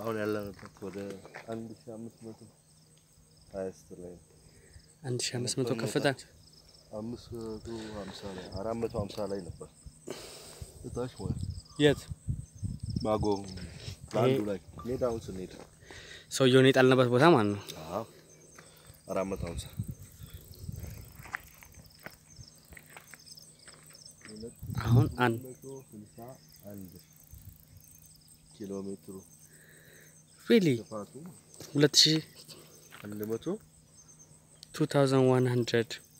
አሁን ያለንበት ወደ አንድ ሺህ አምስት መቶ ሀያስት ላይ ነው። አንድ ሺህ አምስት መቶ ከፍታ አምስት መቶ ሀምሳ ላይ አራት መቶ ሀምሳ ላይ ነበር እታች ማለት ነው። የት ማጎ አንዱ ላይ ሜዳውን ስንሄድ ሰውየውን የጣልንበት ቦታ ማለት ነው። አዎ አራት መቶ ሀምሳ አሁን አንድ መቶ ስልሳ አንድ ኪሎ ሜትሩ ሪሊ ስፋቱ ሁለት ሺህ አንድ መቶ ቱ ታውዘንድ ዋን ሀንድረድ